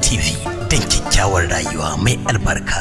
TV don kyakkyawar rayuwa mai albarka.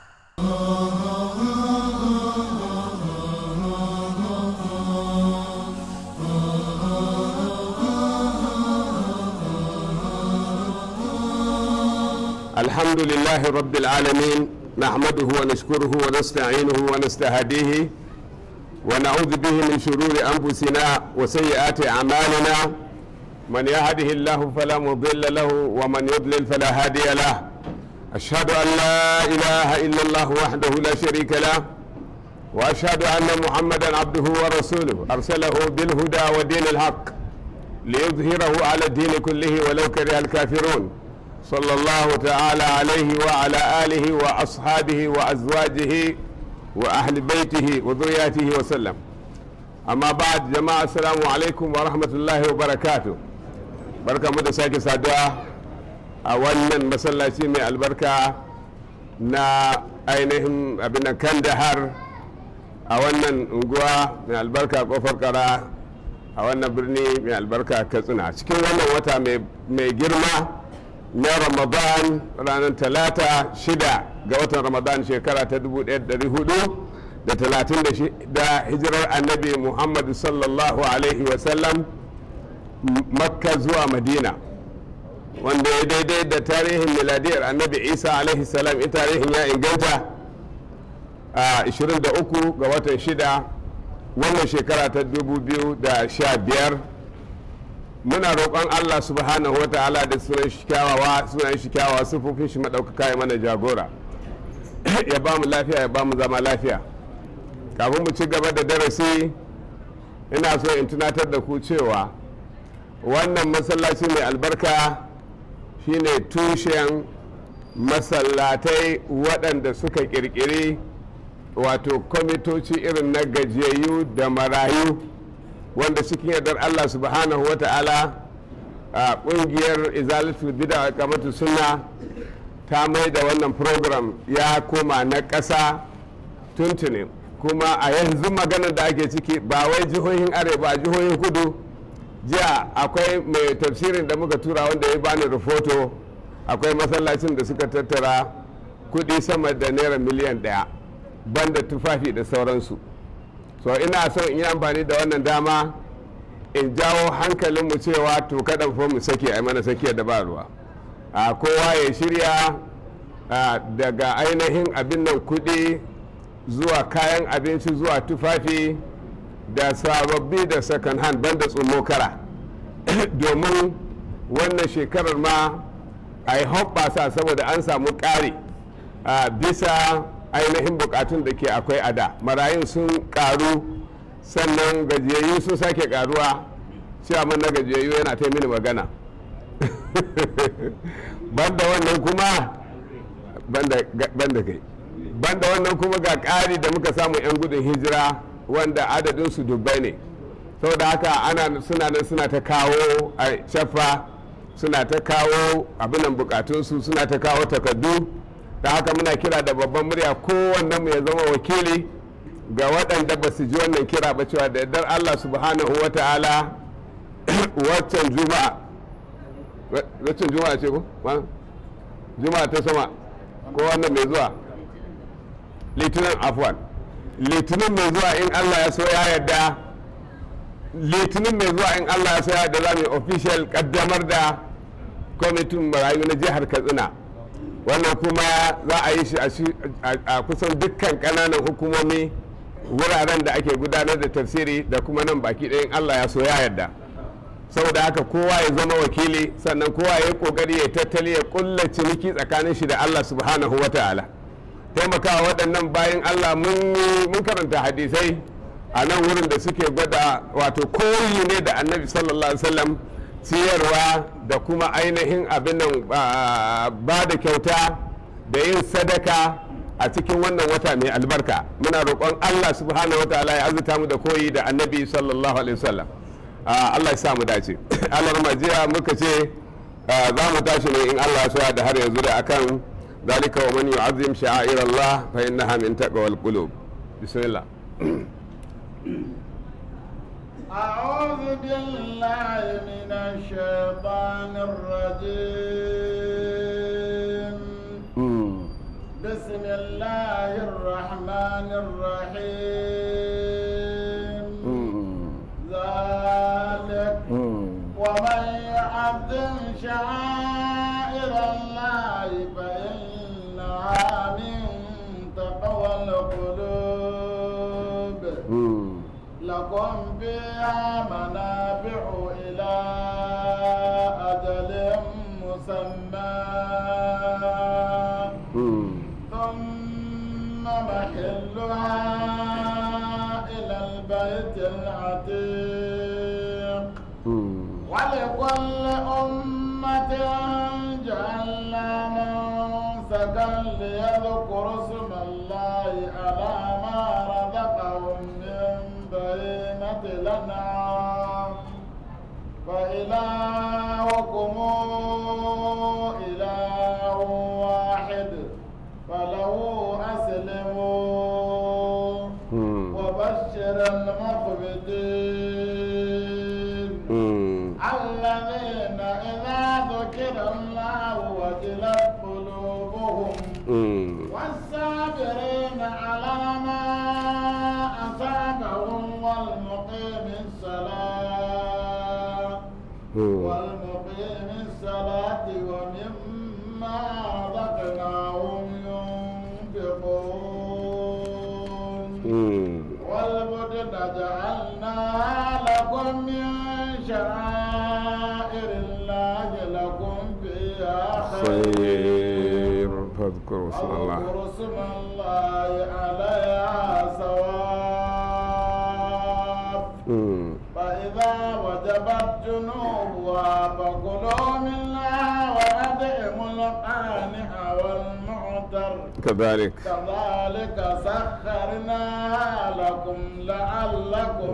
الحمد لله رب العالمين نحمده ونشكره ونستعينه ونستهديه ونعوذ به من شرور أنفسنا وسيئات أعمالنا من يهده الله فلا مضل له ومن يضلل فلا هادي له أشهد أن لا إله إلا الله وحده لا شريك له وأشهد أن محمدا عبده ورسوله أرسله بالهدى ودين الحق ليظهره على الدين كله ولو كره الكافرون صلى الله تعالى عليه وعلى آله وأصحابه وأزواجه وأهل بيته وذرياته وسلم أما بعد جماعة السلام عليكم ورحمة الله وبركاته بركة مدساكي سادوا أولا مسلاتي من البركة نا أينهم أبنا كندهر أولا نقوى من البركة قفر كرا أولا برني من البركة كسنا cikin wannan wata mai girma na ramadan ranar talata shida ga watan ramadan shekara ta 1436 hijirar annabi muhammad sallallahu alaihi wasallam makka zuwa madina wanda ya daidai da tarihin miladiyar annabi isa alaihi salam in tarihin ya inganta a 23 ga watan shida wannan shekara ta 2015 muna roƙon Allah subhanahu wa ta'ala da sunan shi kyawawa sunan shi kyawawa sufufin shi maɗaukaka ya mana jagora ya ba mu lafiya ya ba mu zama lafiya kafin mu ci gaba da darasi ina so in tunatar da ku cewa wannan masallaci mai albarka shine tushen masallatai waɗanda suka ƙirƙiri wato kwamitoci irin na gajiyayyu da marayu wanda cikin yardar Allah subhanahu wa ta'ala a kungiyar izalatul bida kamatu suna ta mai da wannan program ya koma na ƙasa tuntuni kuma a yanzu maganar da ake ciki ba wai jihohin arewa a jihohin kudu jiya akwai mai tafsirin da muka tura wanda ya bani rahoto akwai masallacin da suka tattara kudi sama da naira miliyan ɗaya banda tufafi da sauransu so ina son in yi amfani da wannan dama in jawo hankalinmu cewa to kada fa mu sake a mana sake da ba ruwa a kowa ya shirya daga ainihin abin nan kuɗi zuwa kayan abinci zuwa tufafi da sababbi da second hand banda tsumokara domin wannan shekarar ma a yi hoɓɓasa saboda an samu ƙari bisa ainihin bukatun da ke akwai a da marayun sun karu sannan gajiyayyu sun sake karuwa ciyaman na gajiyayyu yana ta mini magana banda wannan kuma banda kai banda wannan kuma ga ƙari da muka samu 'yan gudun hijira wanda adadinsu dubbai ne saboda haka ana suna nan suna ta kawo a shafa suna ta kawo abinan bukatunsu suna ta kawo takardu da haka muna kira da babban murya kowanne mu ya zama wakili ga waɗanda ba su ji wannan kira ba cewa da yardar Allah subhanahu wa ta'ala waccan juma'a waccan juma'a ce ko juma'a ta sama ko wannan mai zuwa litinin afwan litinin mai zuwa in Allah ya so ya yarda litinin mai zuwa in Allah ya so ya yarda za mu yi official kaddamar da kwamitin marayu na jihar katsina wannan kuma za a yi shi a kusan dukkan kananan hukumomi wuraren da ake gudanar da tafsiri da kuma nan baki ɗayan allah ya so ya yarda saboda haka kowa ya zama wakili sannan kowa ya yi kokari ya tattali ya kulla ciniki tsakanin shi da allah subhanahu wa ta'ala taimakawa waɗannan bayan allah mun karanta hadisai a nan wurin da suke gwada wato koyi ne da annabi sallallahu alaihi wasallam ciyarwa da kuma ainihin abin nan ba da kyauta da yin sadaka a cikin wannan wata mai albarka muna roƙon allah subhanahu wa ta'ala ya azuta mu da koyi da annabi sallallahu alaihi wasallam allah ya sa mu dace allah jiya muka ce za mu tashi ne in allah so da har yanzu da akan zalika wa man yu'azzim sha'air allah fa innaha min taqwal qulub bismillah أعوذ بالله من الشيطان الرجيم بسم الله الرحمن الرحيم ذلك ومن يعظم شعائر الله فإنها من تقوى القلوب لكم فيها منافع إلى أجل مسمى ثم محلها إلى البيت العتيق ولكل أمة جعلنا منسكا ليذكروا اسم الله على ما رزقهم من بهيمة الأنعام فإلهكم إله واحد فله أسلموا وبشر المخبتين الذين إذا ذكر الله وجلت قلوبهم والصابرين على ما أصابهم والمقيم الصلاة والمقيم الصلاة ومما رزقناهم ينفقون والبدن جعلناها لكم من شعائر الله لكم فيها خير خير فاذكروا اسم الله واذكروا اسم الله عليها صواب مم. فإذا وجبت جنوبها فكلوا منها وأدعموا القانع والمعتر كذلك كذلك سخرناها لكم لعلكم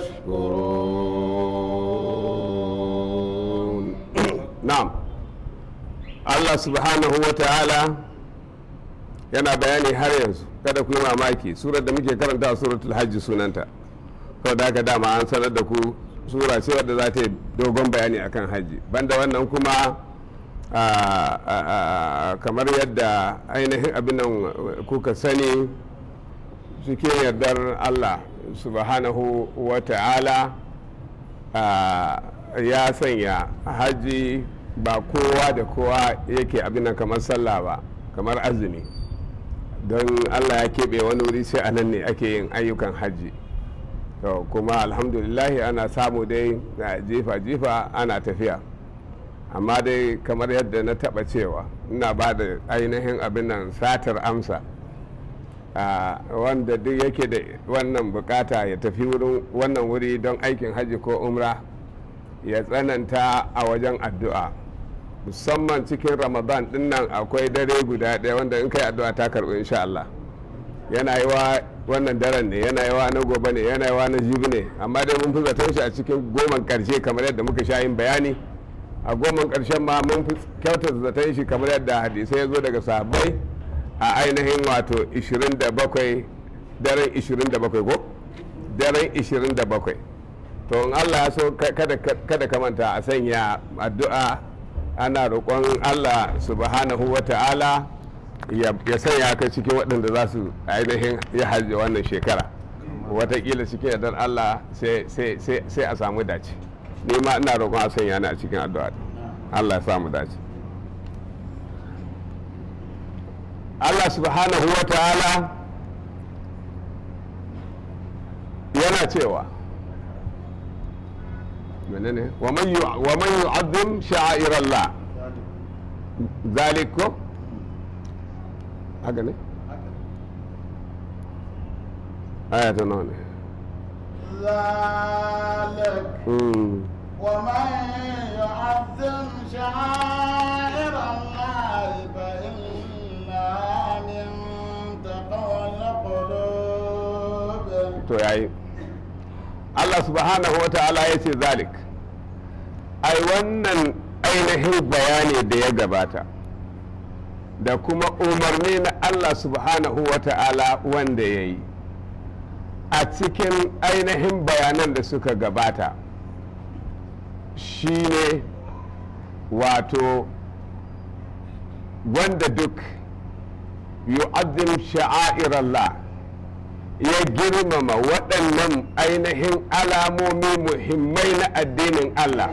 تشكرون تشكرون نعم Allah subhanahu wa ta'ala yana bayani har yanzu kada ku yi mamaki surar da muke karanta a suratul hajji sunanta kawai da haka dama an sanar da ku sura ce wadda za ta yi dogon bayani akan hajji banda wannan kuma a- a- a- kamar yadda ainihin abin nan kuka sani cikin yardar Allah subhanahu wa ta'ala a, ya sanya hajji ba kowa da kowa yake abin nan kamar sallah ba kamar azumi don Allah ya keɓe wani wuri sai a nan ne ake yin ayyukan hajji to kuma alhamdulillahi ana samu dai na jifa-jifa ana tafiya amma dai kamar yadda na taɓa cewa ina ba da ainihin abin nan satar amsa a wanda duk yake da wannan bukata ya tafi wurin wannan wuri don aikin hajji ko umra ya tsananta a wajen addu'a musamman cikin ramadan din nan akwai dare guda ɗaya wanda in kai addu'a ta karɓi insha Allah yana yi wa wannan daren ne yana yi wa na gobe ne yana yi wa na jibi ne amma dai mun fi zaton shi a cikin goman ƙarshe kamar yadda muka sha yin bayani a goman ƙarshen ma mun fi kyautar zaton shi kamar yadda hadisai ya zo daga sahabbai a ainihin wato 27 daren 27 ko daren 27 to in Allah ya so ka- kada kada ka manta a sanya addu'a ana roƙon Allah subhanahu wa ta'ala ya ya sanya ka cikin waɗanda za su ainihin ya hajji wannan shekara watakila cikin yardar Allah sai sai- sai sai a samu dace ni ma ina roƙon a sanya ni a cikin addu'a Allah ya samu dace Allah subhanahu wa ta'ala yana cewa menene wa man yu- wa man yu'azzim sha'air Allah zalikum haka ne aya ta nawa ne ذلك Mm. ومن يعظم شعائر الله فإنها من تقوى القلوب to yayi Allah subhanahu wa ta'ala ya ce zalik ai wannan ainihin bayani da ya gabata da kuma umarni na Allah subhanahu wa ta'ala wanda ya yi a cikin ainihin bayanan da suka gabata shine wato wanda duk yu'azzim sha'airallah ya girmama waɗannan ainihin alamomi muhimmai na addinin Allah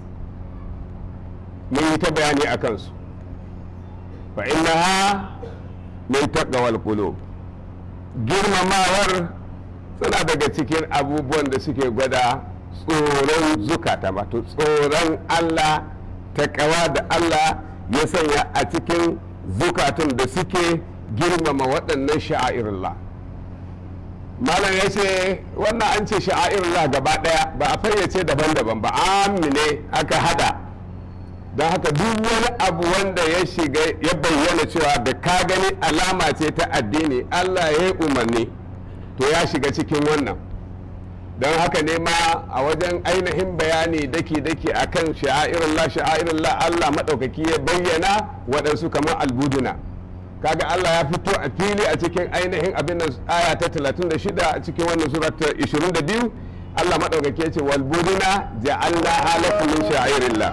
mun yi ta bayani a kansu fa innaha min taqwal qulub girmamawar suna daga cikin abubuwan da suke gwada tsoron zukata wato tsoron Allah takawa da Allah ya sanya a cikin zukatun da suke girmama waɗannan sha'airullah malam ya ce wannan an ce sha'airullah gaba ɗaya ba a fayyace daban-daban ba amine aka hada don haka duk wani abu wanda ya shiga ya bayyana cewa da ka gani alama ce ta addini Allah ya yi umarni to ya shiga cikin wannan don haka ne ma a wajen ainihin bayani daki-daki akan sha'airullah sha'airullah Allah maɗaukaki ya bayyana waɗansu kamar albuduna kaga Allah ya fito a fili a cikin ainihin abin nan aya ta 36 a cikin wannan sura ta 22 Allah maɗaukaki ya ce walbuduna ja'alna halakum min sha'irillah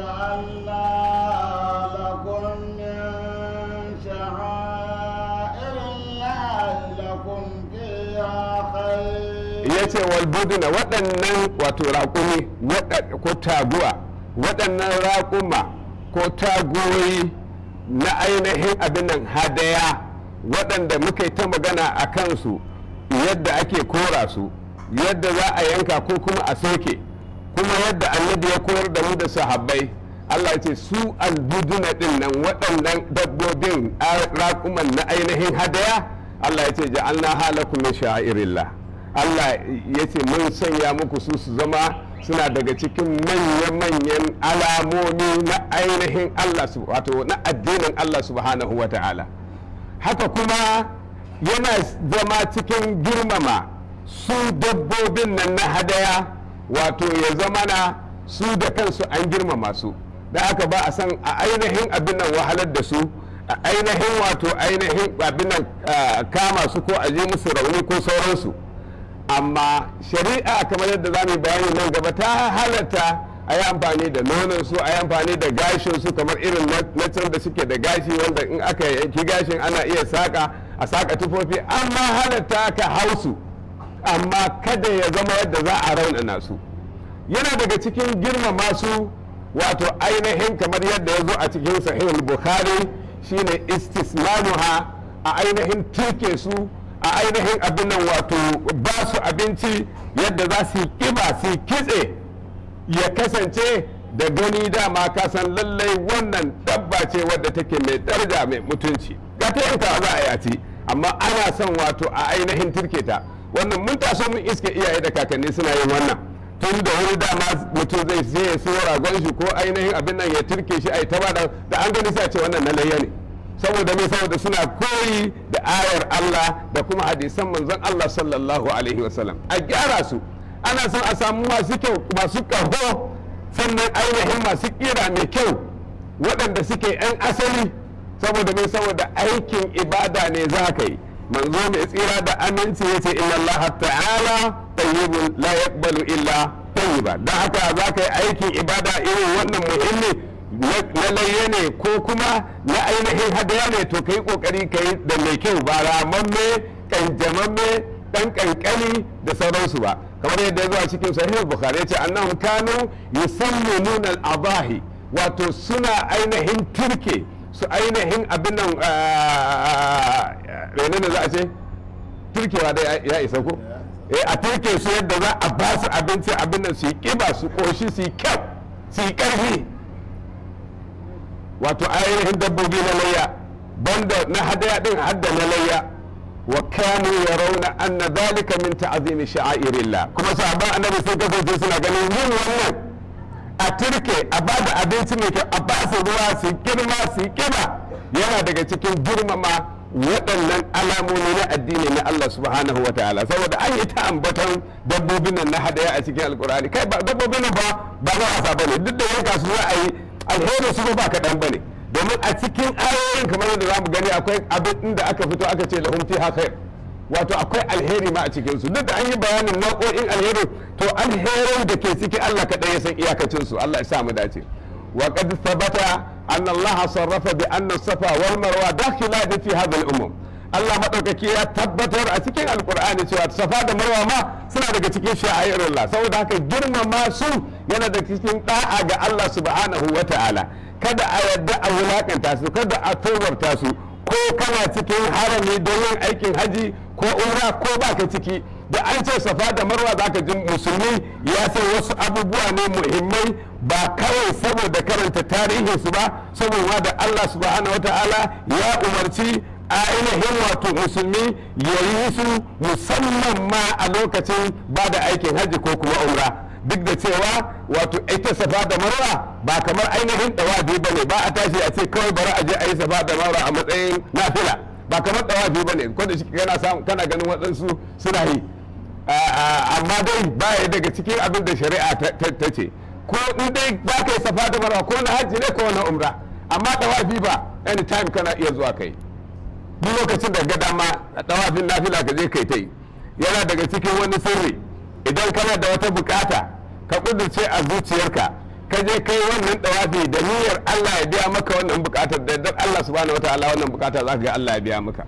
ya ce walbuduna waɗannan wato raƙumi ko taguwa waɗannan raƙuma ko tagoyi na ainihin abin nan hadaya waɗanda muka yi ta magana a kansu yadda ake kora su yadda za a yanka ko kuma a soke kuma yadda annabi ya koyar da mu da sahabbai Allah ya ce su albuduna ɗin nan waɗannan dabbobin raƙuman na ainihin hadaya Allah ya ce ja'alna halakum min sha'irillah Allah ya ce mun sanya muku su su zama suna daga cikin manya-manyan alamomi na ainihin Allah wato na addinin Allah subhanahu wa ta'ala haka kuma yana zama cikin girmama su dabbobin nan na hadaya wato ya zama na su da kansu an girmama su da haka ba a san a ainihin abin nan wahalar da su a ainihin wato ainihin abin nan kama su ko a je musu rauni ko sauransu amma shari'a kamar yadda za mu bayani nan gaba ta halatta a yi amfani da nonon su a yi amfani da gashin su kamar irin na can da suke da gashi wanda in aka yanki gashin ana iya saka a saka tufofi amma halatta ka hausu amma kada ya zama yadda za a raunana su yana daga cikin girmama su wato ainihin kamar yadda ya zo a cikin sahihul bukhari shine istismanuha a ainihin tuke su a ainihin abin nan wato ba su abinci yadda za su yi kiba su yi kitse ya kasance da gani dama ka san lallai wannan dabba ce wadda take mai daraja mai mutunci ga ta yanka za a yaci amma ana son wato a ainihin turke ta wannan mun taso mun iske iyaye da kakanni suna yin wannan tun da wani dama mutum zai sai ya siyo ragon shi ko ainihin abin nan ya turke shi a yi ta da an gani sa ce wannan na layya ne saboda me saboda suna koyi da ayar Allah da kuma hadisan manzon Allah sallallahu alaihi wasallam a gyara su ana son a samu masu kyau masu kaho sannan ainihin masu kira mai kyau waɗanda suke 'yan asali saboda mai saboda aikin ibada ne za ka yi manzo mai tsira da aminci ya ce inna Allah ta'ala tayyibun la yaqbalu illa tayyiba dan haka za ka yi aikin ibada irin wannan muhimmi na layye ne ko kuma na ainihin hadaya ne to ka yi kokari ka yi da mai kyau ba ramamme kanjamamme dan kankani da sauransu ba kamar yadda ya zo a cikin sahih bukhari ya ce annahum kanu yusammununa al-adahi wato suna ainihin turke su ainihin abin nan menene za a ce turkewa da ya isa ko eh a turke su yadda za a ba su abinci abin nan su yi kiba su koshi su yi kyau su yi karfi wato ainihin dabbobi na layya banda na hadaya din hadda na layya wa kanu yarawna anna dhalika min ta'zimi sha'airillah kuma sahabban annabi sun kasance suna ganin yin wannan a turke a ba da abinci mai kyau a ba su ruwa su girma su kiba yana daga cikin girmama waɗannan alamomi na addini na Allah subhanahu wa ta'ala saboda an yi ta ambaton dabbobin nan na hadaya a cikin alkur'ani kai ba dabbobin nan ba ba za a sa bane duk da yanka su za a yi alherin su ba kaɗan bane domin a cikin ayoyin kamar yadda za mu gani akwai abin da aka fito aka ce lahum fiha khair wato akwai alheri ma a cikin su duk da an yi bayanin nau'o'in alheri to alherin da ke ciki Allah kaɗai ya san iyakacin su Allah ya sa mu dace wa qad thabata أن الله صرف بأن الصفا والمروة داخلان في هذا الأمم Allah maɗaukaki ya tabbatar a cikin alkur'ani cewa safa da marwa ma suna daga cikin sha'airullah saboda haka girmama su yana da cikin da'a ga Allah subhanahu wa ta'ala kada a yadda a wulakanta su kada a tobarta su ko kana cikin harami don yin aikin haji ko umra ko baka ciki da an ce safa da marwa za ka ji musulmi ya san wasu abubuwa ne muhimmai ba kawai saboda karanta tarihinsu ba saboda da Allah subhanahu wa ta'ala ya umarci a ainihin wato musulmi ya yi su musamman ma a lokacin ba da aikin hajji ko kuma umra duk da cewa wato ita safa da marwa ba kamar ainihin dawafi ba ne ba a tashi a ce kawai bari a je a yi safa da marwa a matsayin nafila ba kamar dawafi ba ne ko da shi kana samu kana ganin waɗansu suna yi amma dai baya daga cikin abin da shari'a ta ce ko in dai za ka yi safa da marwa ko na hajji ne ko na umra amma dawafi ba anytime kana iya zuwa kai duk lokacin da ga dama a tawafin nafila ka je kai ta yi yana daga cikin wani sirri idan kana da wata bukata ka kudurce a zuciyarka ka je kai wannan tawafi da niyyar Allah ya biya maka wannan bukatar da yardar Allah subhanahu wataala wannan bukata za ka ga Allah ya biya maka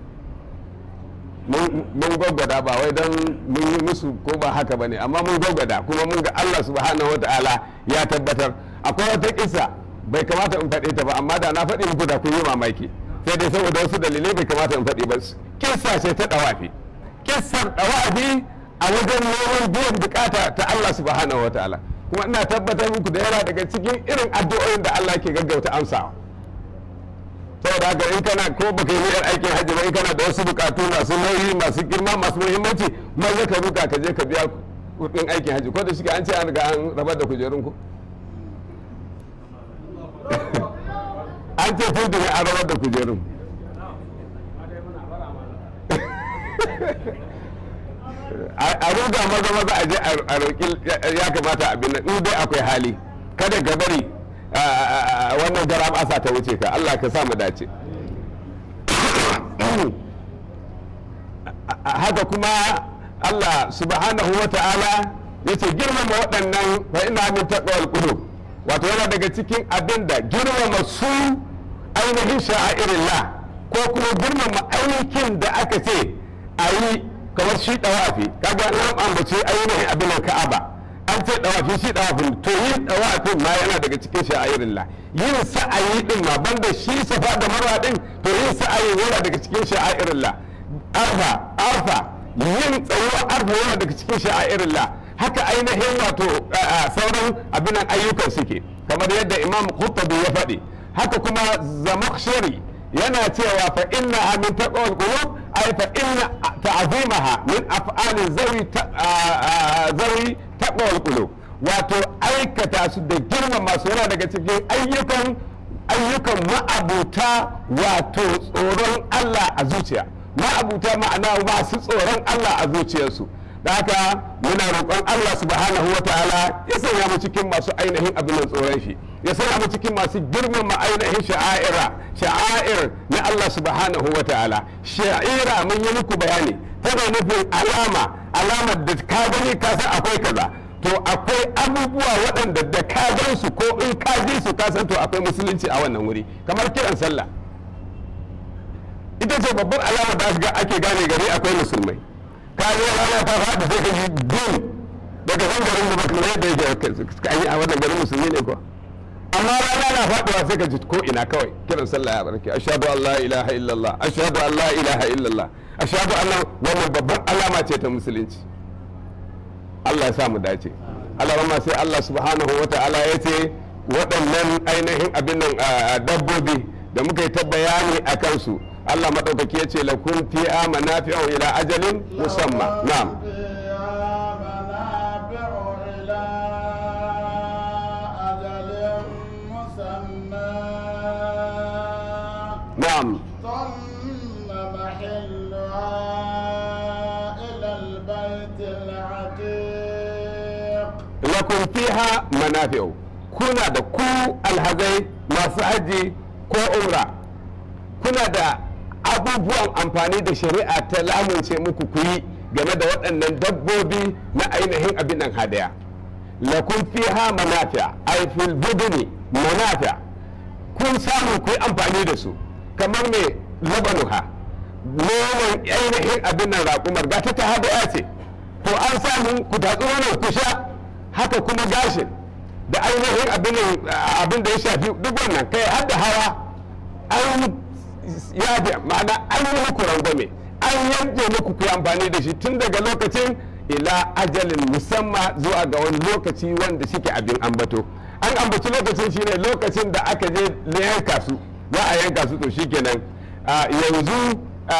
mun gwaggwada ba wai don mun yi musu ko ba haka ba ne amma mun gwaggwada kuma mun ga Allah subhanahu wataala ya tabbatar akwai wata kisa bai kamata in faɗe ta ba amma da na faɗi muku da kun yi mamaki sai dai saboda wasu dalilai bai kamata in faɗi ba kissa ce ta ɗawafi kissar ɗawafi a wajen neman biyan bukata ta Allah subhanahu wataala kuma ina tabbatar muku da yana daga cikin irin addu'o'in da Allah ke gaggauta amsawa saboda haka in kana ko baka yi yar aikin hajji ba in kana da wasu bukatu masu nauyi masu girma masu muhimmanci maza ka ruka ka je ka biya kudin aikin hajji ko da shi an ce an riga an rabar da kujerun ku an ce tun da an rabar da kujerun a ruga maza maza a je a roƙi ya kamata abin nan in dai akwai hali kada ka bari wannan garam asa ta wuce ka Allah ka sa mu dace haka kuma Allah subhanahu wa ta'ala ya ce girmama waɗannan fa ina min taqwal qulub wato yana daga cikin abin da girmama su ainihin sha'irillah ko kuma girmama aikin da aka ce a yi kamar shi dawafi kaga an ambace ainihin abin ka'aba an ce dawafi shi dawafin to yin dawafin ma yana daga cikin sha'irillah yin sa'ayi din ma banda shi safa da marwa din to yin sa'ayi yana daga cikin sha'irillah arfa arfa yin tsayuwa arfa yana daga cikin sha'irillah haka ainihin wato sauran abin ayyukan suke kamar yadda imam khuttabi ya faɗi haka kuma zamakhshari yana cewa fa inna min taqwal qulub ay fa inna ta'zimaha min af'ali zawi zawi taqwal qulub wato aikata su da girmama su yana daga cikin ayyukan ayyukan ma'abuta wato tsoron Allah a zuciya ma'abuta ma'ana masu tsoron Allah a zuciyarsu da haka muna roƙon Allah subhanahu wa ta'ala ya sanya mu cikin masu ainihin abin tsoron shi ya sanya mu cikin masu girmama ainihin sha'aira sha'air na Allah subhanahu wa ta'ala sha'ira mun yi muku bayani tana nufin alama alamar da ka gani ka san akwai kaza to akwai abubuwa waɗanda da ka gan su ko in ka ji su ka san to akwai musulunci a wannan wuri kamar kiran sallah ita ce babbar alama da ake gane gari akwai musulmai ka yi rana ta faɗi sai ka ji din daga kan garin da baka yadda yake an yi a wannan garin musulmi ne ko amma rana na faɗuwa sai ka ji ko ina kawai kiran sallah ya barke ashhadu an la ilaha illallah ashhadu an la ilaha illallah ashhadu anna wannan babban alama ce ta musulunci Allah ya sa mu dace Allah rama sai Allah subhanahu wa ta'ala ya ce waɗannan ainihin abin nan dabbobi da muka yi ta bayani a kansu Allah maɗaukaki ya ce lakun fi'a manafi'u ila ajalin musamma na'am na'am ثم محلها إلى البيت العتيق lakun fiha manafi'u kuna da ku alhazai masu haji ko umra kuna da abubuwan amfani da shari'a ta lamunce muku ku yi game da waɗannan dabbobi na ainihin abin nan hadaya lakun fiha manafi'a ay fil buduni manafi'a kun samu ku yi amfani da su kamar mai labanuha noman ainihin abin nan raƙumar ga ta ta hadaya ce to an samu ku tatsi wannan ku sha haka kuma gashin da ainihin abin nan, abin da ya shafi duk wannan kai har da hawa an ya ma'ana an yi muku rangwame an yanke muku ku yi amfani da shi tun daga lokacin ila ajalin musamman zuwa ga wani lokaci wanda shike abin ambato an ambaci lokacin shine lokacin da aka je na yanka su za a yanka su to shikenan a yanzu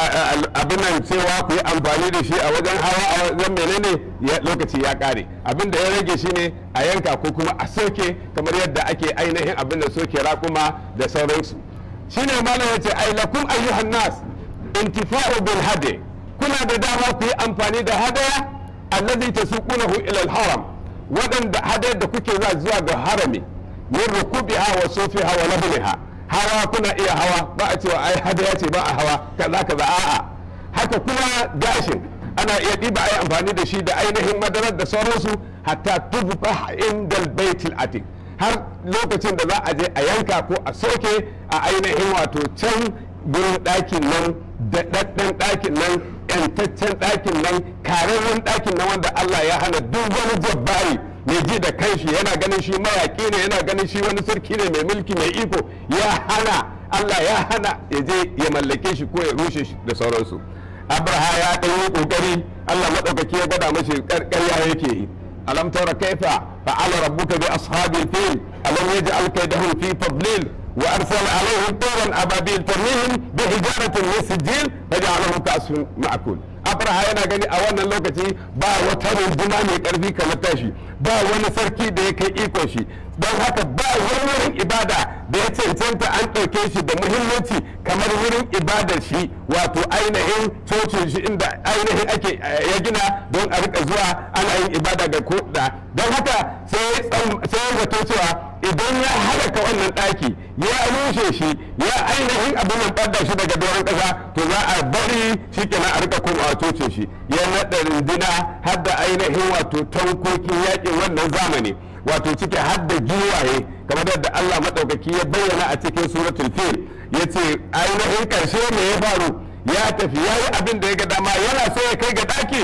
abin nan cewa ku yi amfani da shi a wajen hawa a wajen menene ya- lokaci ya kare abin da ya rage shine a yanka ko kuma a soke kamar yadda ake ainihin abin da soke raƙuma da sauransu shine malam yace ai lakum ayyuhan nas intifa'u bil hadi kuna da dama ku yi amfani da hadaya allazi tasuqunahu ila al haram waɗanda hadayar da kuke za zuwa ga harami min rukubiha wa sufiha wa labniha hawa kuna iya hawa ba a cewa ai hadaya ce ba a hawa kaza kaza a'a haka kuma gashin ana iya ɗiba ai amfani da shi da ainihin madarar da sauransu hatta tuzbah indal baitil atiq har lokacin da za a je a yanka ko a soke a ainihin wato can gurin ɗakin nan daɗaɗɗen ɗakin nan yantaccen ɗakin nan kararren ɗakin nan wanda Allah ya hana duk wani jabbari mai ji da kanshi yana ganin shi mayaƙi ne yana ganin shi wani sarki ne mai mulki mai iko ya hana Allah ya hana ya je ya mallake shi ko ya rushe shi da sauransu abraha ya ɗan yi ƙoƙari Allah maɗaukaki ya gwada mashi ƙarƙarya yake yi ألم تر كيف فعل ربك بأصحاب الفيل ألم يجعل كيدهم في تضليل وأرسل عليهم طيرا أبابيل ترميهم بحجارة من سجيل فجعلهم كأسف مأكول abraha yana gani a wannan lokaci ba wata runduna mai karfi kamar tashi ba wani sarki da ya kai ikon shi don haka ba wani wurin ibada da ya cancanta an ɗauke shi da muhimmanci kamar wurin ibadar shi wato ainihin cocin shi inda ainihin ake ya gina don a rika zuwa ana yin ibada ga ko da don haka sai ya zato cewa idan ya halaka wannan ɗaki ya rushe shi ya ainihin abin nan ɓadda shi daga doron ƙasa to za a bari shi kenan a rika komawa cocin shi ya naɗa runduna har da ainihin wato tankokin yaƙin wannan zamani wato ciki har da giwaye kamar yadda Allah maɗaukaki ya bayyana a cikin suratul fil ya ce ainihin ƙarshe me ya faru ya tafi ya yi abin da ya ga dama yana so ya kai ga ɗaki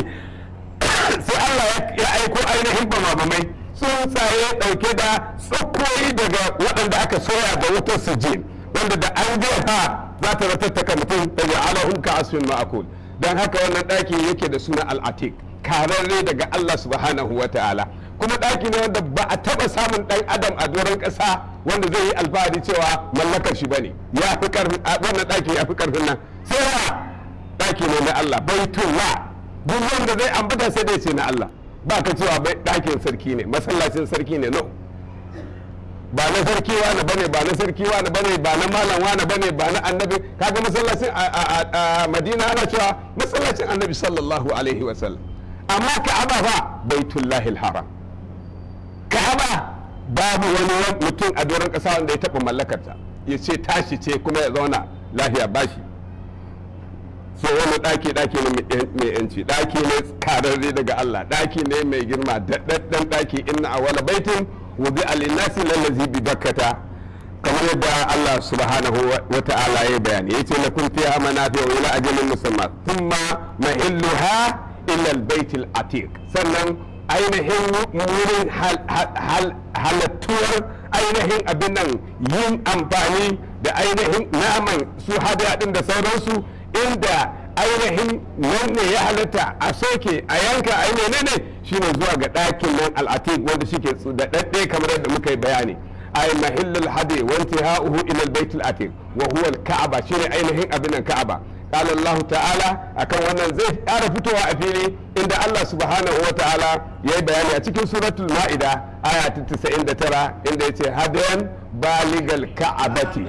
sai Allah ya aiko ainihin bamabamai tsuntsaye ɗauke da tsakoyi daga waɗanda aka soya da wutar sujin wanda da an jefa za ta ratattaka mutum da ya alahun ka asfin ma'akul don haka wannan ɗaki yake da suna al'atik kararre daga Allah subhanahu wa ta'ala kuma ɗaki ne wanda ba a taɓa samun ɗan adam a doron ƙasa wanda zai yi alfahari cewa mallakar shi bane ya fi ƙarfin wannan ɗaki ya fi ƙarfin nan sai wa ɗaki ne na Allah baitullah duk wanda zai ambata sai dai ce na Allah ba ka cewa ɗakin sarki ne masallacin sarki ne no ba na sarki wani bane ba na sarki wani bane ba na malam wani bane ba na annabi kaga masallacin a madina ana cewa masallacin annabi sallallahu alaihi wasallam amma ka'aba fa baitullahil haram ka'aba babu wani mutum a doron ƙasa wanda ya taɓa mallakarta ya ce tashi ce kuma ya zauna lafiya bashi so wani ɗaki ɗaki ne mai yanci ɗaki ne kararre daga Allah ɗaki ne mai girma daɗaɗɗen ɗaki inna a wani baitin wuzi alinasi lallazi bi bakkata kamar yadda Allah subhanahu wa ta'ala ya bayani yace lakum fiha manafi'u ila ajalin musamma thumma mahilluha ila albayt al-atiq sannan ainihin wurin halattuwar ainihin abin nan yin amfani da ainihin naman su hada din da sauransu inda ainihin nan ne ya halatta a soke a yanka a menene shine zuwa ga ɗakin nan al'atik wanda shike da ɗaɗɗe kamar yadda muka yi bayani ay mahillul hadi wa intihauhu ila al-bayt al-atiq wa huwa al-ka'aba shine ainihin abin nan ka'aba قال الله تعالى akan wannan zai ƙara fitowa a fili inda Allah subhanahu wa ta'ala ya yi bayani a cikin suratul ma'ida aya ta 99 inda ya ce hadayan baligal ka'abati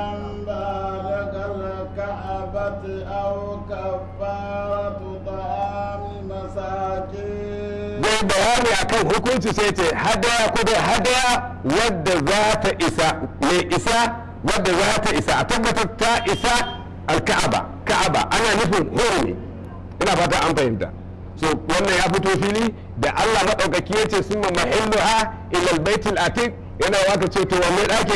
zai bayani akan hukunci sai ce hadaya ko da hadaya wadda za ta isa mai isa wadda za ta isa a tabbatar ta isa alka'aba ka'aba ana nufin hurumi ina fata an fahimta so wannan ya fito fili da Allah maɗaukaki ya ce sun mahilluha ilal baitul atiq yana waka ce to wanne ɗakin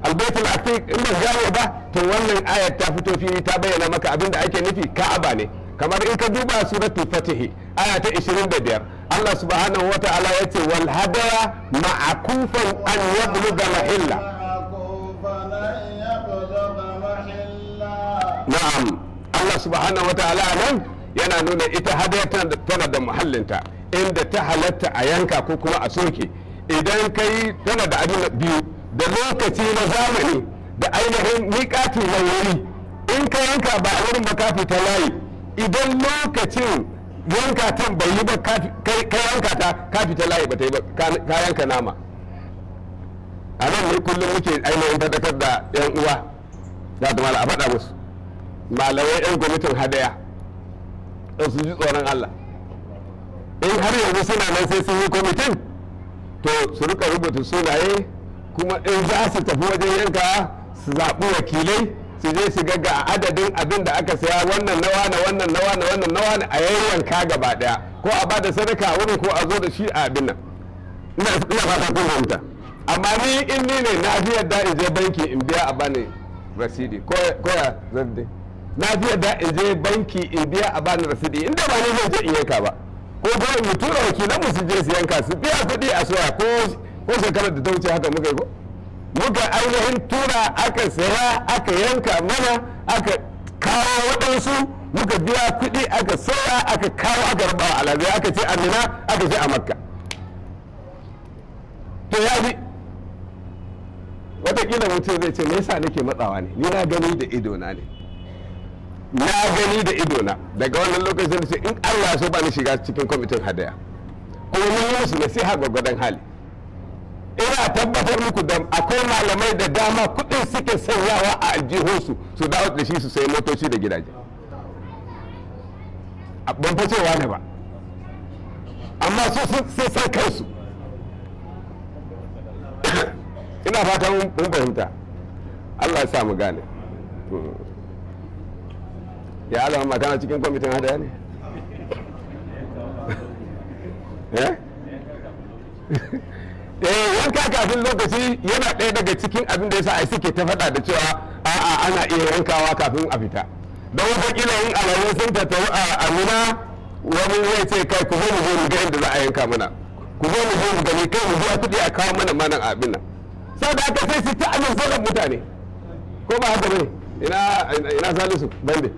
albaitul atiq in ba gane ba to wannan ayat ta fito fili ta bayyana maka abin da ake nufi ka'aba ne kamar in ka duba suratul fatih aya ta 25 Allah subhanahu wata'ala yace wal hadaya ma'akufan an yabluga mahilla معكوفا أن يبلغ محلا na'am Allah subhanahu wata'ala nan yana nuna ita hadaya tana da- tana da muhallinta inda ta halatta a yanka ko kuma a soke idan kai tana da abin biyu da lokaci na zamani da ainihin miƙati na wuri in ka yanka ba a wurin ba ka fita layi idan lokacin yanka tan bai yi ba ka fi- kai ka yanka ta ka fita layi ba ta yi ba ka- ka yanka nama a nan ne kullum muke ainihin fadakar da yan uwa za ta mala a faɗa musu malamai yan kwamitin hadaya don su ji tsoron Allah in har yanzu suna nan sai sun yi kwamitin to su rika rubuta sunaye kuma in za su tafi wajen yanka su zaɓi wakilai su je su ga ga adadin abin da aka saya wannan nawa na wannan nawa na wannan nawa na a yayyanka gaba daya ko a bada sadaka a wurin ko a zo da shi a abin nan ina ina fata kun fahimta amma ni in ni ne na fi yadda in je banki in biya a bani rasidi ko ko ya zan na fi yadda in je banki in biya a bani rasidi inda ba ni zan je in yanka ba ko ko in tura wakilan mu su je su yanka su biya kuɗi a soya ko ko shekarar da ta wuce haka muka yi ko muka ainihin tura aka saya aka yanka mana aka kawo waɗansu muka biya kuɗi aka soya aka kawo aka raba a alazai aka ce amina aka ce a makka to ya bi watakila mutum zai ce me yasa nake matsawa ne ni na gani da idona ne na gani da idona daga wannan lokacin da ce in allah ya so ba ni shiga cikin kwamitin hadaya kuma mun yi musu nasiha gwagwadon hali ina tabbatar muku da akwai malamai da dama kudin suke sanyawa a aljihunsu su dawo da shi su sayi motoci da gidaje A- ban fa cewa ne ba amma su sun- sun san kansu ina fatan mun fahimta Allah ya sa mu gane Mm. ya alama magana cikin kwamitin hadaya ne eh eh yanka kafin lokaci yana ɗaya daga cikin abin da yasa ai suke ta faɗa da cewa a'a ana iya yankawa kafin a fita don wataƙila yin alamun sun tattaru a amina wani zai ce kai ku zo mu zo mu ga inda za a yanka mana ku zo mu zo mu gani kai mu biya kuɗi a kawo mana manan abin nan sau da aka sai su ta amince da mutane ko ba haka bane ina ina salisu bande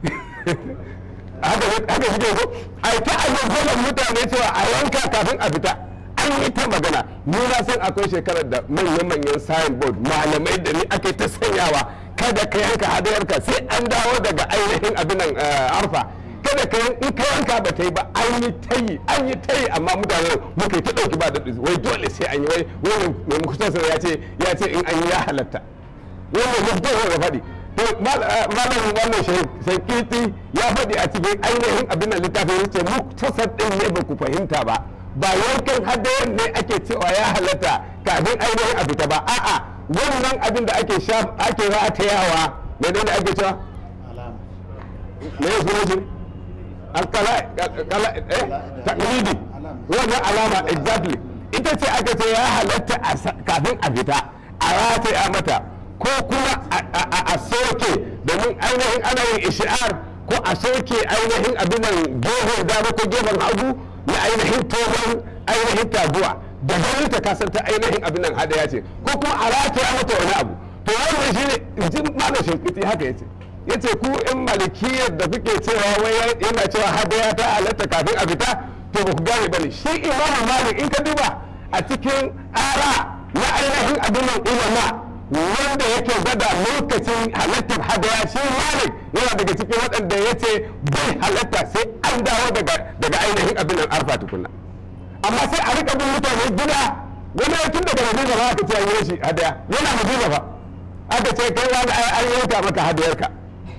haka haka shi ko ai ta amince da mutane cewa a yanka kafin a fita an yi ta magana ni na san akwai shekarar da manyan-manyan signboard malamai da ni ake ta sanyawa kada ka yanka hadayarka sai an dawo daga ainihin abin nan eh, arfa kada ka yan- in ka yanka ba ta yi ba an yi ta yi an yi ta yi amma mutane muka yi ta ɗauki ba da wai dole sai an yi wai wani mai mukutasar ya ce ya ce in an yi ya halatta wannan mukutasar da faɗi to mal- eh, malamin wannan shankiti ya faɗi a cikin ainihin abin nan littafin ya ce muktasar ɗin ne ba ku fahimta ba ba yankan hadayen ne ake cewa ya halatta kafin ainihin a fita ba a'a wannan abin da ake shaf ake ratayawa menene ake cewa alama me ya suna shi alkala kala eh taklidi wannan alama exactly ita ce aka ce ya halatta a sa- kafin a fita a rataya mata ko kuma a- a a- a soke domin ainihin ana yin ishi'ar ko a soke ainihin abin nan gefen dama ko gefen hagu na ainihin tohon ainihin taguwa da ganin ta kasar ta ainihin abin nan hadaya ce ko kuma a rataya mata wani abu to wannan shi ne jin malam shinkiti haka yace yace ku in malikiyar da kuke cewa wai yana cewa hadaya ta halatta kafin a fita to ba ku gane bane shi imamu malik in ka duba a cikin ara na ainihin abin nan ulama wanda yake gwada lokacin halattar hadaya shi malik yana daga cikin waɗanda ya ce bai halatta sai an dawo daga daga ainihin abin nan arfa tukunna amma sai a rika bin mutane gida wani tun daga madina ba aka ce an yi shi hadaya yana madina fa aka ce kai wani ai an yanka maka hadayarka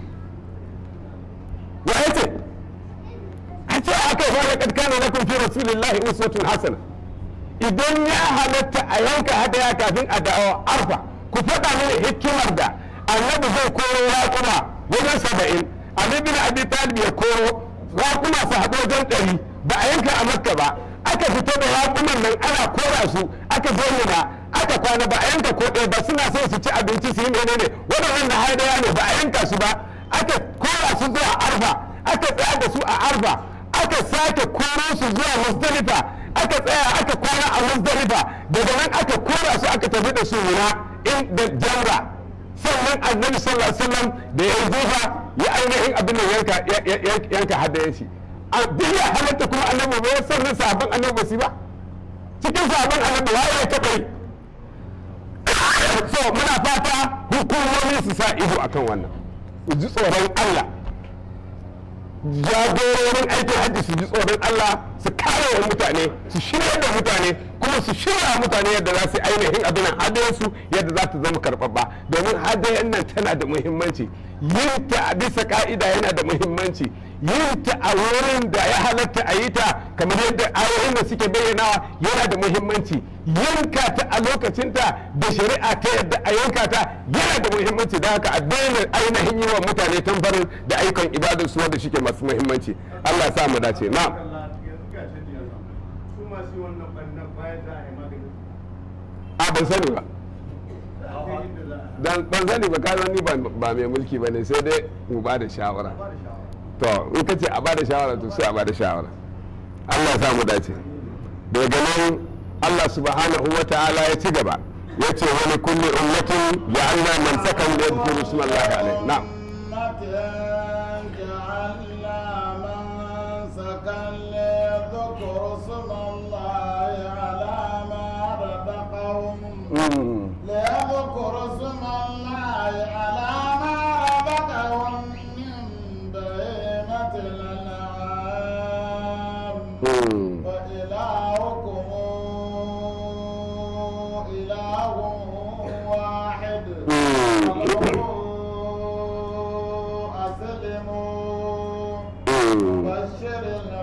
wa yace a ce aka yi wani katkana na kun fi rasulillahi uswatun hasana idan ya halatta a yanka hadaya kafin a dawo arfa ku faɗa mini hikimar da annabi zai koro raƙuma wajen saba'in ali bin abi talib ya koro raƙuma su haɗu wajen ɗari ba a yanka a makka ba aka fito da raƙuman nan ana kora su aka zo mina aka kwana ba a yanka ko ɗaya ba suna son su ci abinci su yi menene waɗannan na hadaya ne ba a yanka su ba aka kora su zuwa arfa aka tsaya da su a arfa aka sake koro su zuwa musdalifa aka tsaya aka kwana a musdalifa daga nan aka kora su aka tafi da su wuna in da jamra sannan annabi sallallahu alaihi wasallam da ya zufa ya ainihin abin da yanka yanka hadayen shi a duk ya halatta kuma annabi ba ya sannan sahabban annabi ba su ba cikin sahabban annabi waye ya taɓa yi so muna fata hukumomi su sa ido akan wannan su ji tsoron Allah jagororin aikin hajji su ji tsoron Allah su kare wa mutane su shirya da mutane kuma su shirya mutane yadda za su ainihin abin hadayensu yadda za ta zama karɓaɓɓa domin hadayen nan tana da muhimmanci yin ta a bisa ka'ida yana da muhimmanci yin ta a wurin da ya halatta a yi ta kamar yadda ayoyin da suke bayyanawa yana da muhimmanci yanka ta a lokacinta da shari'a ta yadda a yanka ta yana da muhimmanci da haka a daina ainihin yi wa mutane tamfarin da ayyukan ibadar su wanda shike masu muhimmanci Allah ya sa mu dace na'am a ban sani ba dan ban sani ba ka ni ba mai mulki ba ne sai dai mu ba da shawara to in ka ce a ba da shawara to sai a ba da shawara Allah ya sa mu dace daga nan Allah subhanahu wa ta'ala ya ci gaba ya ce wani kulli ummatin ja'alna man sakan da yadhkuru isma Allah alaihi na'am Mm. ليذكروا اسم الله على ما رزقهم من بهيمة الأنعام Mm. وإلهكم إله واحد Mm. فله أسلموا Mm. بشر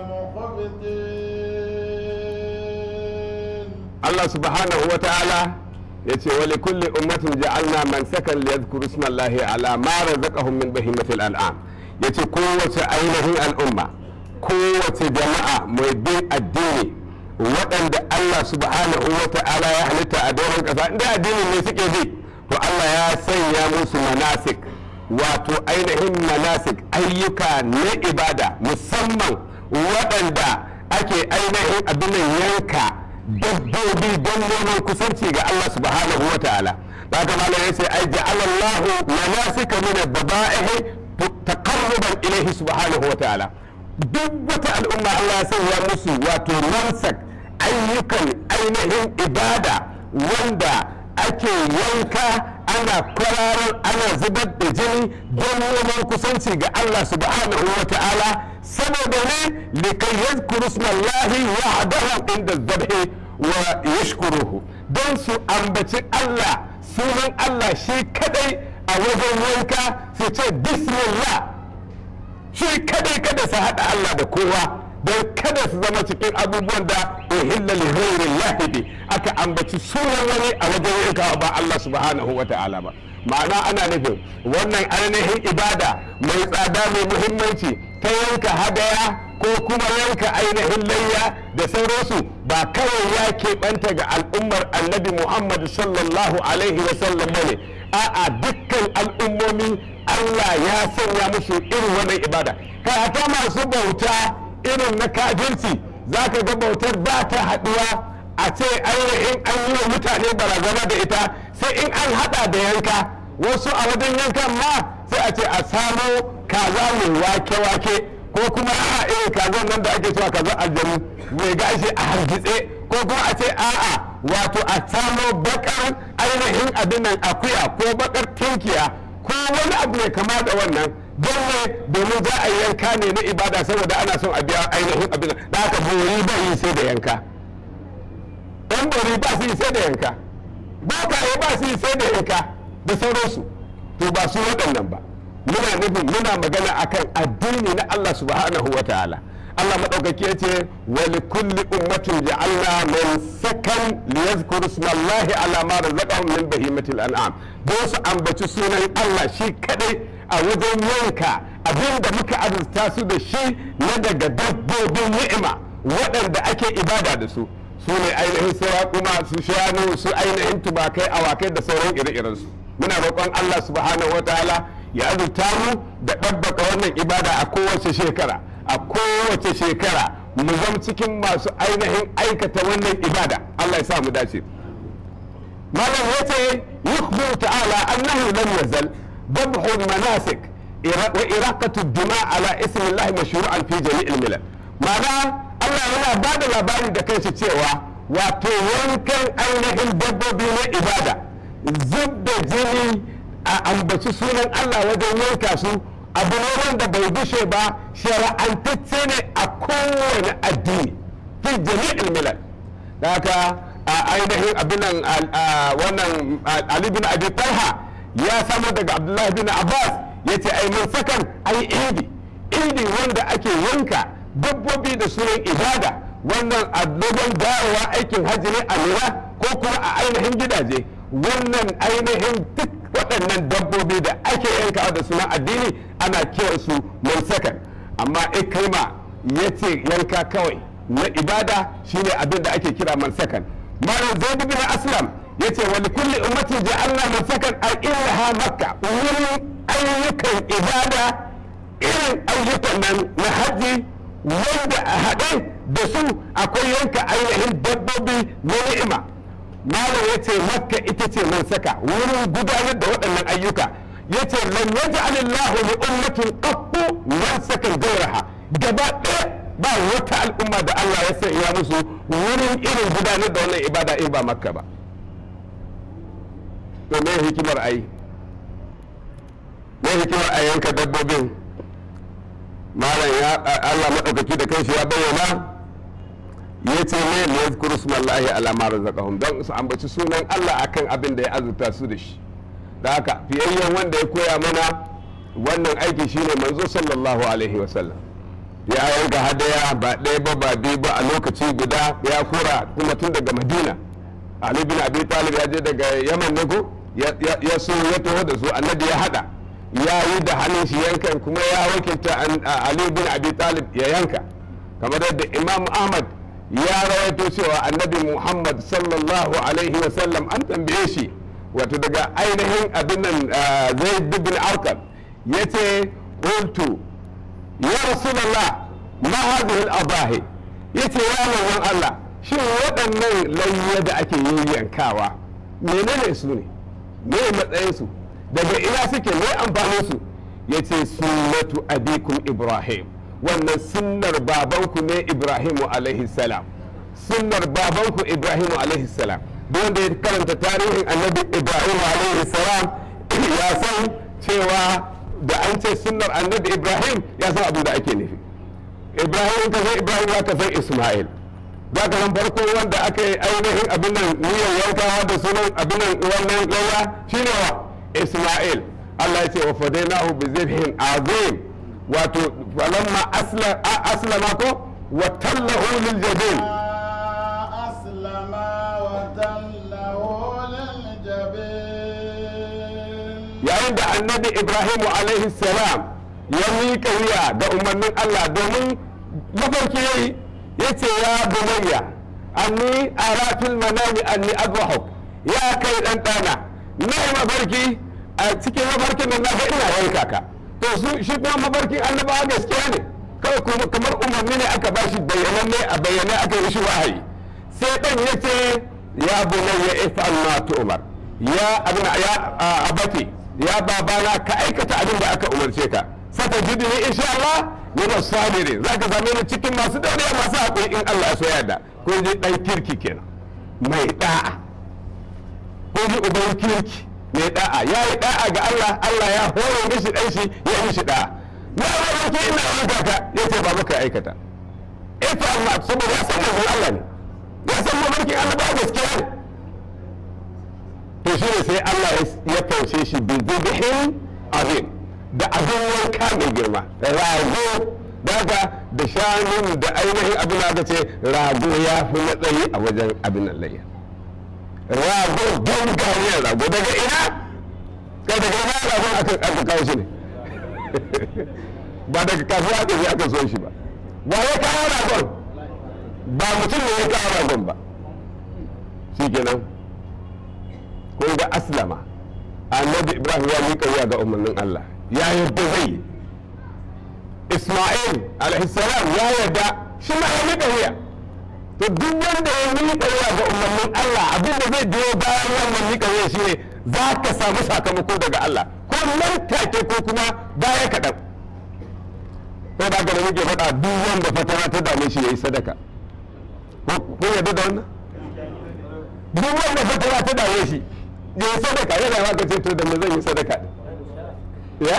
المخبتين Allah subhanahu wa ta'ala ya ce wali kulli ummatin ja'alna man sakan li yadhkuru isma Allahi ala ma razaqahum min bahimatil an'am yace kowace ainihin al'umma kowace jama'a mai bin addini waɗanda Allah subhanahu wa ta'ala ya halitta a doron ƙasa inda addinin ne suke bi to Allah ya sanya musu manasik wato ainihin manasik ayyuka na ibada musamman waɗanda ake ainihin abin yanka dabbobi don neman kusanci ga Allah subhanahu wa ta'ala da haka malam ya ce ai ja'ala Allah manasika min ad-daba'ihi taqarruban ilayhi subhanahu wa ta'ala duk wata al'umma Allah ya sanya musu wato mansak ayyukan ainihin ibada wanda ake yanka ana kwararar ana zubar da jini don neman kusanci ga Allah subhanahu wa ta'ala saboda ne likai yadhkuru ismallahi wahdahu inda dhabhi wa yashkuruhu don su ambaci Allah sunan Allah shi kadai a wajen yanka su ce bismillah shi kadai kada su haɗa Allah da kowa don kada su zama cikin abubuwan da uhilla li ghairin lahibi aka ambaci sunan wani a wajen yankawa ba Allah subhanahu wa ta'ala ba ma'ana ana nufin wannan ainihin ibada mai tsada mai muhimmanci ta yanka hadaya ko kuma yanka ainihin layya da sauransu ba kawai ya keɓanta ga al'ummar annabi muhammad sallallahu alaihi wasallam ba ne a'a dukkan al'ummomi allah ya sanya musu irin wannan ibada kai hata masu bauta irin na kafirci za ka ga bautar ba ta haɗuwa a ce ainihin an yi wa mutane barazana da ita sai in an haɗa da yanka wasu a wajen yankan ma sai a ce a samo kaza mai wake-wake ko kuma a irin kazan nan da ake cewa kaza aljanu mai gashi a hargitse ko kuma a ce a'a wato a samo bakar ainihin abin nan akuya ko bakar tinkiya ko wani abu mai kama da wannan don ne domin za a yi yanka ne na ibada saboda ana son a biya ainihin abin da aka bori ba yi sai da yanka ɗan bori ba su yi sai da yanka bokaye ba su yi sai da yanka da sauransu to ba su waɗannan ba muna nufin muna magana akan addini na Allah subhanahu wa ta'ala Allah maɗaukaki ya ce wa li kulli ummatin ja'alna man sakan li yadhkuru ismallahi ala ma razaqahum min bahimatil an'am don su ambaci sunan Allah shi kadai a wajen yanka abin da muka azurta su da shi na daga dabbobin ni'ima waɗanda ake ibada da su su ne ainihin kuma su shanu su ainihin tubakai awakai da sauran ire-irensu muna roƙon Allah subhanahu wa ta'ala ya azurta mu da ɗabbaka wannan ibada a kowace shekara a kowace shekara mu zama cikin masu ainihin aikata wannan ibada Allah ya sa mu dace malam yace yukhbiru ta'ala annahu lam yazal dabhu manasik wa iraqatu dima ala ismi Allah mashru'an fi jami'il milal ma'ana Allah yana ba da labari da kanshi cewa wato yankan ainihin dabbobi na ibada zub da jini a ambaci sunan Allah wajen yanka su abu ne wanda bai gushe ba shara'antacce ne a kowane addini fi jami'il milal da haka a ainihin abinan wannan Ali bin Abi Talha ya samu daga Abdullahi bin Abbas ya ce ai mun sakan ai idi idi wanda ake yanka dabbobi da sunan ibada wannan addoban dawowa aikin hajji ne a lura ko kuma a ainihin gidaje wannan ainihin duk waɗannan dabbobi da ake yankawa da sunan addini ana kiransu mansakan amma ikrima ya ce yanka kawai na ibada shine abin da ake kira mansakan malam zaid bin aslam ya ce wani kulli ummatin ja'alna mansakan a ilaha makka wurin ayyukan ibada irin ayyukan nan na hajji wanda a haɗe da su akwai yanka ainihin dabbobi na ni'ima malam ya ce makka ita ce man saka wurin gudanar da waɗannan ayyuka ya ce lam yaj'al Allahu li ummatin qattu man saka gairaha gaba ɗaya ba wata al'umma da Allah ya sanya musu wurin irin gudanar da wannan ibada in ba makka ba to me hikimar ai me hikimar a yanka dabbobin malam ya Allah maɗaukaki da kanshi ya bayyana ya ce ne ne ya kuru smallahi ala ma razaqahum don su ambaci sunan Allah akan abin da ya azurta su da shi da haka fiyayyen wanda ya koya mana wannan aiki shine manzo sallallahu alaihi wa sallam ya yanka hadaya ba ɗaya ba ba biyu ba a lokaci guda ya kora kuma tun daga madina ali bin abi talib ya je daga yaman ne ko ya so ya taho da su annabi ya hada ya yi da hannun shi yankan kuma ya wakilta ali bin abi talib ya yanka kamar yadda imam ahmad ya rawaito cewa annabi muhammad sallallahu alaihi wasallam an tambaye shi wato daga ainihin abin nan zai bin arkam ya ce qultu ya rasulallah ma hadhihi al-abahi yace ya manzon Allah shin waɗannan layya da ake yin yankawa menene su ne me matsayin su daga ina suke me amfanin su yace sunnatu abikum ibrahim wannan sunnar babanku ne ibrahimu alaihi salam sunnar babanku ibrahimu alaihi salam wanda ya karanta tarihin annabi ibrahim alaihi salam ya san cewa da an ce sunnar annabi ibrahim ya san abin da ake nufi ibrahim ka san ibrahim ya ka san isma'il za ka san farko wanda aka yi ainihin abin nan niyyar yankawa da sunan abin nan wannan yawa shine wa isma'il Allah ya ce wa fadainahu bi zibhin azim wato falamma aslama ko wa tallahu lil jabin أسلم وتله للجبين yayin da annabi ibrahimu alaihi salam ya miƙa wuya ga umarnin allah domin mafarki ya yi ya ce ya bunayya anni ara fil manami anni adwahuk ya kai dan dana na yi mafarki a cikin mafarkin nan na ga ina yanka ka to su shi kuma mafarkin annabawa gaskiya ne kawai kuma kamar umarni ne aka bashi bayyananne a bayyane aka yi shi wahayi sai dan ya ce ya bunayya if'al ma tu'mar ya abin ya abati ya babana ka aikata abin da aka umarce ka saka jidini insha Allah min as-sabirin zaka zame ni cikin masu dauriya masu hakuri in Allah ya so yarda ko ji dan kirki kenan mai da'a ko ji uban kirki mai da'a ya yi da'a ga Allah Allah ya hore mishi dan shi ya mishi da'a na ba ke ina yanka ka yace ba maka aikata ita Allah saboda ya san manzon Allah ne ya san mafarkin Allah ba gaskiya ne to shi ne sai Allah ya kaushe shi bi zubhin azim da abin wanka mai girma rago daga da shanun da ainihin abin da ce rago ya fi matsayi a wajen abin layya rago gangariyar rago daga ina ka daga ina ragon aka aka kawo shi ne ba daga kasuwa aka je aka so shi ba ba ya kawo ragon ba mutum ne ya kawo ragon ba shikenan kun ga aslama annabi ibrahim ya miƙa wuya ga umarnin allah ya yadda zai yi isma'il alaihissalam ya yarda shi ma ya miƙa wuya to duk wanda ya miƙa wuya ga umarnin Allah abin da zai biyo bayan wannan miƙa wuya shi ne za ka samu sakamako daga Allah ko nan take ko kuma baya kaɗan ko da gaba muke faɗa duk wanda fatara ta dame shi ya yi sadaka ko yarda da wannan duk wanda fatara ta dame shi ya yi sadaka yana ma ka ce to da me zan yi sadaka ya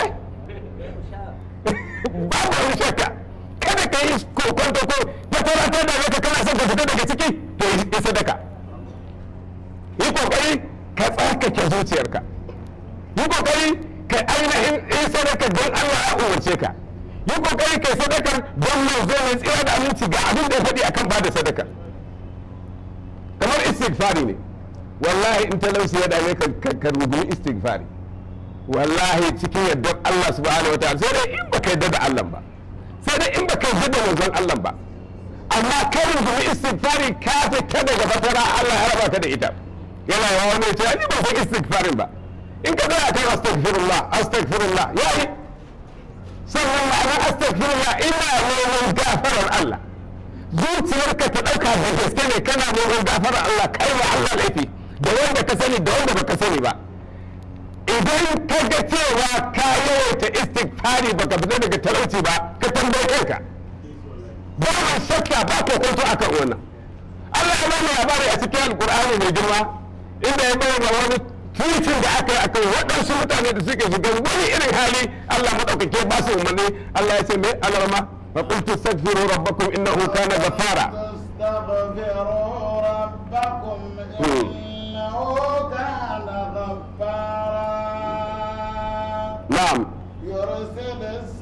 babu wani shakka kada ka yi kokonto ko ta tabbatar da maka kana son ka fita daga ciki to yi sadaka yi kokari ka tsarkake zuciyarka yi kokari ka ainihin yi sadaka don Allah ya umarce ka yi kokari ka yi sadakar don manzo mai tsira da aminci ga abin da ya faɗi akan ba da sadaka kamar istighfari ne wallahi in talauci ya dame ka ka rugumi istighfari wallahi cikin yardar Allah subhanahu wa ta'ala sai dai in baka yarda da Allah ba sai dai in baka yarda da manzon Allah ba amma kai rugumi istighfari ka fita daga fatara Allah ya raba ka da ita yana yawa wani ce ni ba san istighfarin ba in ka tsaya kai astaghfirullah astaghfirullah yayi sannan ma'anar astaghfirullah ina neman gafarar Allah zuciyarka ta ɗauka da gaske ne kana neman gafarar Allah kai wa Allah laifi da wanda ka sani da wanda baka sani ba idan ka ga cewa ka yawaita istighfari baka fita daga talauci ba ka tambaye kanka ba ma shakka ba ko kwanto akan wannan Allah ya bani labari a cikin alkur'ani mai girma inda ya bayyana wani titin da aka yi akan waɗansu mutane da suke shiga wani irin hali Allah maɗaukake ba su umarni Allah ya ce mai alarma fa qultu astaghfiru rabbakum innahu kana ghaffara فاستغفروا ربكم إنه كان غفارا na'am يرسل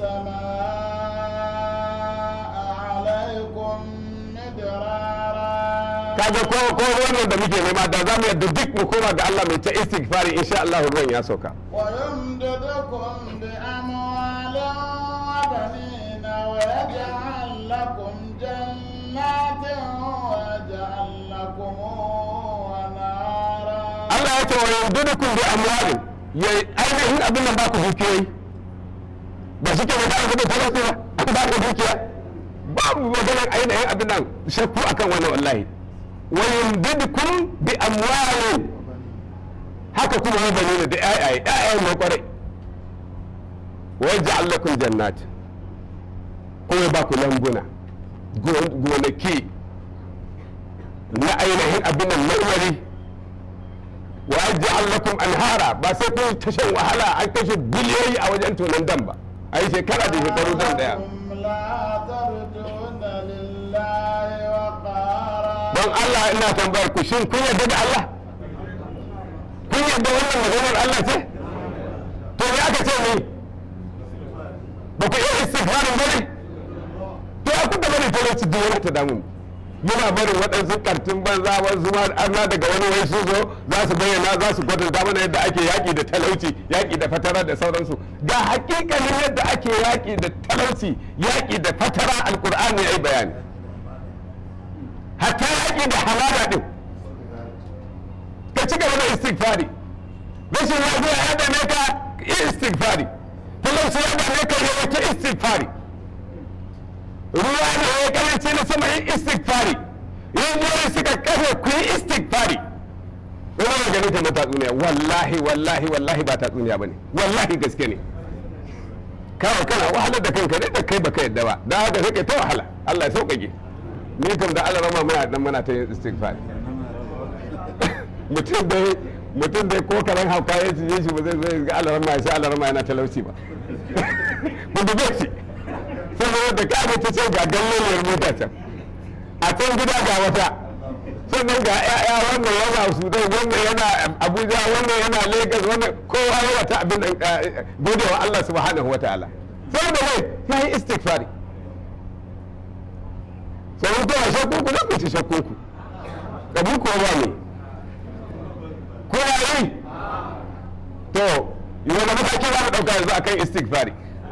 السماء عليكم مدرارا kaga ko ko wannan da muke nema da zamu yadda duk mu koma ga Allah mai ta istighfari insha Allah ruwan ya sauka ويمددكم بأموال وبنين ويجعل لكم جنات ويجعل لكم أنهارا Allah ya ce wa yandudukum bi amwalin ya ainihin abin nan ba ku dukiyoyi ba shi ke da aka da talauci ba an ba ku dukiya babu maganar ainihin abin nan shakku akan wannan wallahi wa yandudukum bi amwalin haka kuma wa bani da ayaye ayaye mai kwarai wa yaj'al lakum jannat kuma ya ba ku lambuna gon- gonaki na ainihin abin nan marmari wa yaj'al lakum anhara ba sai kun ta shan wahala an kashe biliyoyi a wajen tonon dam ba a yi shekara da shekaru dam daya لكم لا ترجون لله وقارا don Allah ina tambayar ku shin kun yarda da Allah kun yarda wannan maganar Allah ce to me aka ce ni ba ku iya istighfarin ba ne to ya kuka bari talauci duk wani ta damu muna barin waɗansu kartun banza wasu ma arna daga wani wai su zo za su bayyana za su gwada mana yadda ake yaƙi da talauci yaƙi da fatara da sauransu ga hakikanin yadda ake yaƙi da talauci yaƙi da fatara alƙur'ani ya yi bayani hatta yaƙi da hamada ɗin ka ci gaba da istighfari rashin lafiya ya dame ka yi istighfari talauci ya dame ka yi wata istighfari ruwa ne ya karanci na sama yi istighfari rijiyoyi suka kafe ku yi istighfari wani magana ta na tatsuniya wallahi wallahi wallahi ba tatsuniya ba ne wallahi gaske ne kawai kana wahalar da kanka ne da kai baka yadda ba da haka sai kai ta wahala Allah ya sauƙaƙe ni kam da Allah rama muna dan muna ta yin istighfar mutum dai mutum dai ko karan hauka ya cije shi ba zai zai ga Allah rama sai Allah rama yana talauci ba mun dube shi saboda da ka ta ce ga galloliyar mota can a can gida ga wata sannan ga ya'ya wannan yana sudan wannan yana abuja wannan yana lagos wannan kowa ya wata abin da godewa Allah subhanahu wa ta'ala saboda mai ya yi istighfari sai kuna shakku ku ku ci shakku ku kabu ko ba ne ko ya yi to yi wani mataki za mu ɗauka yanzu akan istighfari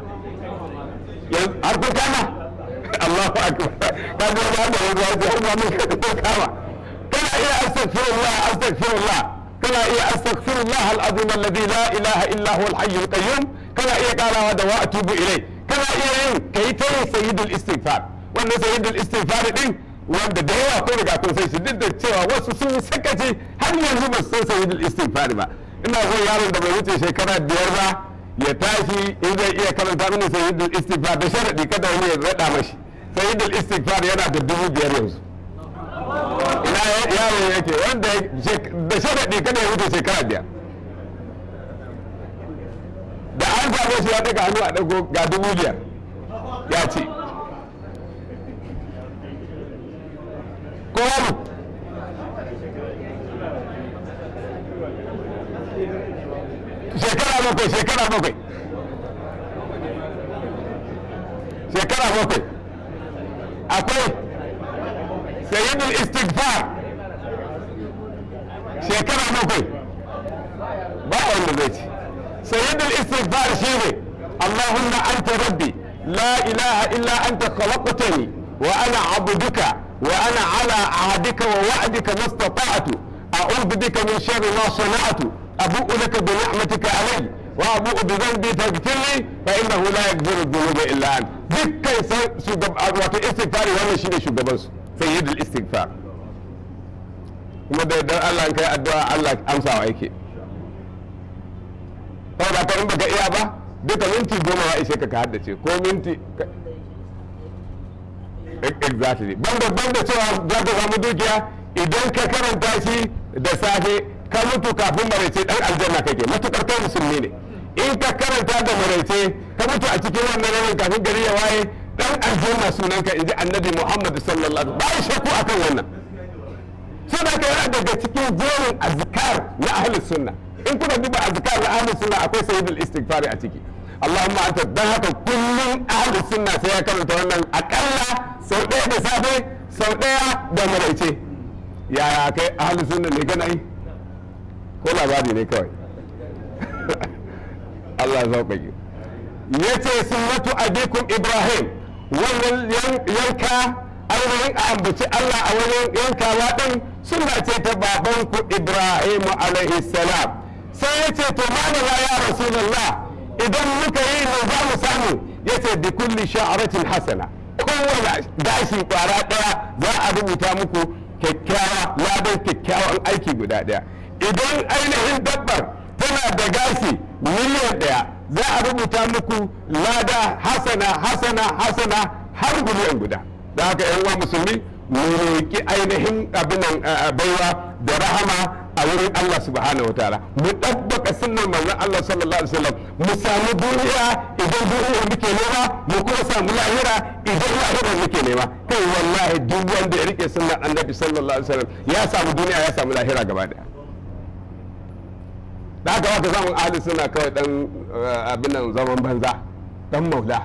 har kun kama Allahu akbar ka ga ba da yanzu har ma mun ka kama kana kana iya astaghfirullah astaghfirullah kana iya astaghfirullah al-azim alladhi la ilaha illa huwa al-hayy al-qayyum kana iya karawa da wa atubu ilai kana iya yin kai ta yin sayyidul istighfar wannan sayyidul istighfar din wanda da yawa ko riga kun san shi duk da cewa wasu sun yi sakaci har yanzu ba su san sayyidul istighfar ba ina son yaron da bai wuce shekara biyar ba ya tashi in zai iya karanta mini sayyidul istighfar da sharadi kada wani ya rada mashi sayyidul istighfar yana da dubu biyar yanzu ina yaro yake wanda da sharaɗi kada ya wuce shekara biyar da an samu shi ya daga hannu a dago ga dubu biyar ya ce ko wani shekara bakwai shekara bakwai shekara bakwai akwai sayyidul istighfar shekara bakwai ba wanda zai ci sayyidul istighfar shine allahumma anta rabbi la ilaha illa anta khalaqtani wa ana abduka wa ana ala ahdika wa wa'dika mastata'tu a'udhu bika min sharri ma sana'tu abu'u laka bi ni'matika alayya wa abu'u bi dhanbi faghfir li fa innahu la yaghfiru dhunuba illa anta dukkan shugaba wato istighfari wannan shine shugaban su sayyidul istighfar kuma da yardar Allah kai addu'a Allah amsawa yake saboda ka in baka iya ba duka minti goma ya ishe ka ka haddace ko minti exactly banda banda cewa za ka samu dukiya idan ka karanta shi da safe ka mutu kafin maraice dan aljanna kake matukar kai musulmi ne in ka karanta da maraice ka mutu a cikin wannan ranar kafin gari ya waye dan aljanna sunanka inji annabi Muhammad sallallahu alaihi wasallam ba shakku akan wannan saboda ka yana daga cikin jerin azkar na ahli sunna in kuna duba azkar na ahli sunna akwai sayyidul istighfari a ciki Allahumma anta dan haka kullum ahli sunna sai ya karanta wannan akalla sau ɗaya da safe sau ɗaya da maraice yaya kai ahli sunna ne kana yi ko labari ne kawai Allah ya sauƙaƙe yace sunnatu abikum ibrahim wannan yanka ainihin a ambaci Allah a wurin yankawa ɗin suna ce ta babanku Ibrahimu alaihi salam sai ya ce to malama ya rasulullah idan muka yi ne za mu samu ya ce bi kulli sha'aratin hasana kowane gashi kwara ɗaya za a rubuta muku kyakkyawa ladan kyakkyawan aiki guda ɗaya idan ainihin dabbar tana da gashi miliyan ɗaya za a rubuta muku lada hasana hasana hasana har miliyan guda da haka yan uwa musulmi mu roki ainihin abin baiwa da rahama a wurin Allah subhanahu wataala mu dabbaka sunnar manzon Allah sallallahu alaihi wasallam mu samu duniya idan duniya muke nema mu kuma samu lahira idan lahira muke nema kai wallahi duk wanda ya rike sunnar annabi sallallahu alaihi wasallam ya samu duniya ya samu lahira gaba daya da haka wata samun ahli suna kawai dan abin nan zaman banza dan maula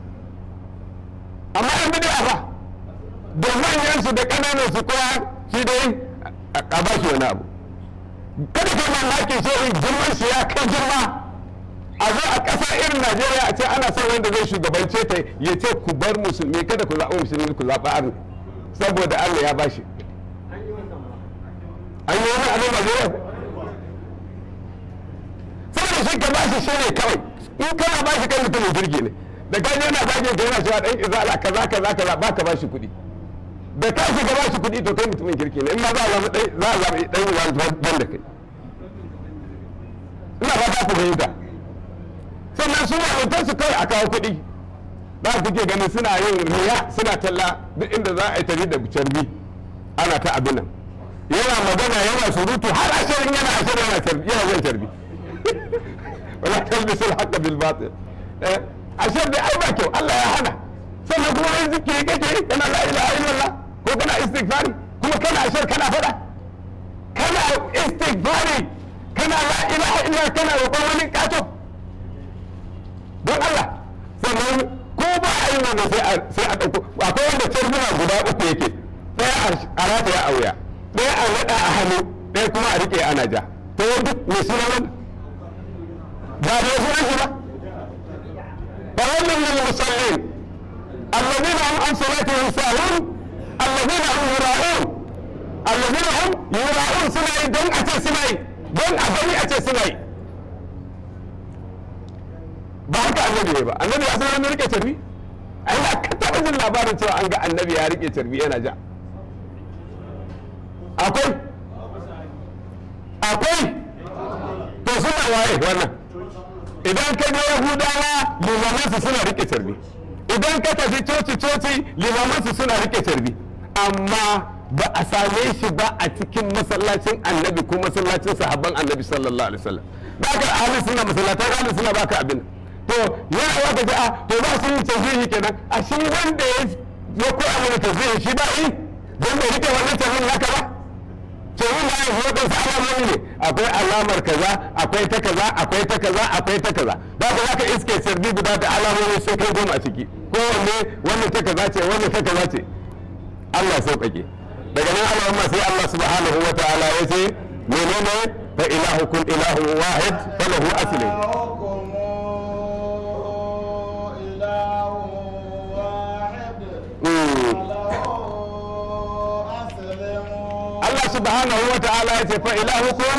amma yan bid'a fa da manyan su da kananan su kowa shi dai a ba shi wani abu kada kai mamaki sai in girman shi ya kai girma a zo a ƙasa irin Najeriya a ce ana son wanda zai shugabance ta ya ce ku bar musulmi kada ku zaɓi musulmi ku zaɓi arni saboda Allah ya bashi an yi wani abin Najeriya saboda shi ka bashi shi ne kawai in kana bashi kai mutumin jirgi ne da ka yana zage ka yana cewa dan izala kaza kaza kaza ba ka bashi kuɗi da ka shiga bashi kuɗi to kai mutumin kirki ne in ma za a zama za a zama dan izala ban da kai ina fata ku fahimta sannan su malutan su kawai a kawo kuɗi ba ku ke ganin suna yin riya suna talla duk inda za a yi tari da carbi ana ta abin nan yana magana yana surutu har ashirin yana ashirin yana carbi yana zai carbi wala talbisul haqqa bil batil eh ashar da ai ba kyau Allah ya hana sannan kuma in zikiri kake kana la ilaha illallah ko kana istighfari kuma kana ashar kana fada kana istighfari kana la ilaha illallah kana roƙon wani kato don Allah sannan ko ba a yi wannan sai a sai a dauko akwai wanda tarbuna guda uku yake ɗaya a rata ya auya ɗaya a naɗa a hannu ɗaya kuma a riƙe ana ja to wanda mai suna wannan ba da wasu shi ba فويل للمصلين الذين هم عن صلاتهم ساهون الذين هم يراءون allazina hum yura'un suna yi don a ce suna yi don a gani a ce suna yi ba haka annabi ya ba annabi ya san wani rike carbi ai ba ka taɓa jin labarin cewa an ga annabi ya rike carbi yana ja akwai akwai to suna waye wannan idan ka ga yahudawa limamansu suna rike carbi idan ka tafi coci coci limamansu suna rike carbi amma ba a same shi ba a cikin masallacin annabi ko masallacin sahabban annabi sallallahu alaihi wasallam ba ka ahli suna masallatan ahli suna ba ka abin to yana wa ka ji a to ba su yin tazihi kenan a shi wanda ya koya mana tazihi shi ba yi don bai rike wannan tazihin naka ba to yin da yanzu waɗansu alamomi ne akwai alamar kaza akwai ta kaza akwai ta kaza akwai ta kaza da ka zaka iske sirri guda da alamomi sun kai goma a ciki kowanne wannan ta kaza ce wannan ta kaza ce Allah sauƙaƙe daga nan Allahumma sai Allah subhanahu wa ta'ala ya ce menene fa ilahukum ilahu wahid falahu aslim Allah subhanahu wa ta'ala ya ce fa ilahukum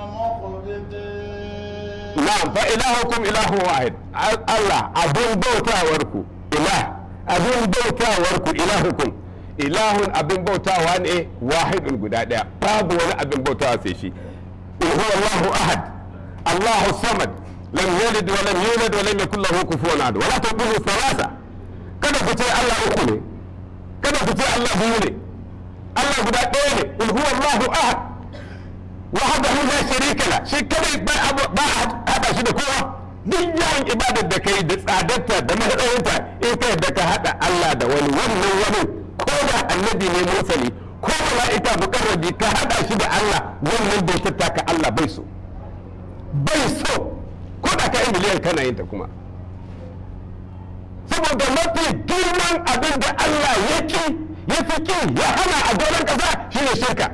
na'am fa ilahukum ilahu wahid Allah abun bautawarku ilah abun bautawarku ilahukum ilahun abin bautawa ne wahidun guda daya babu wani abin bautawa sai shi in huwa Allahu ahad Allahu samad lam yalid wa lam yulad wa lam yakul lahu kufuwan ahad wala taqulu thalatha kada ku ce Allah uku ne kada ku ce Allah biyu ne Allah guda ɗaya ne in huwa Allahu ahad wahdahu la sharika la shi kadai ba ba hada shi da kowa duk yawan ibadar da kai da tsadarta da matsayinta in kai da ka hada Allah da wani wannan wani ko da annabi ne mursali ko mala'ika mukarrabi ka hada shi da Allah wannan bai tattaka Allah bai so bai so ko da ka yi miliyan kana yin ta kuma saboda mafi girman abin da Allah ya ki ya fi ki ya hana a doron kasa shine shirka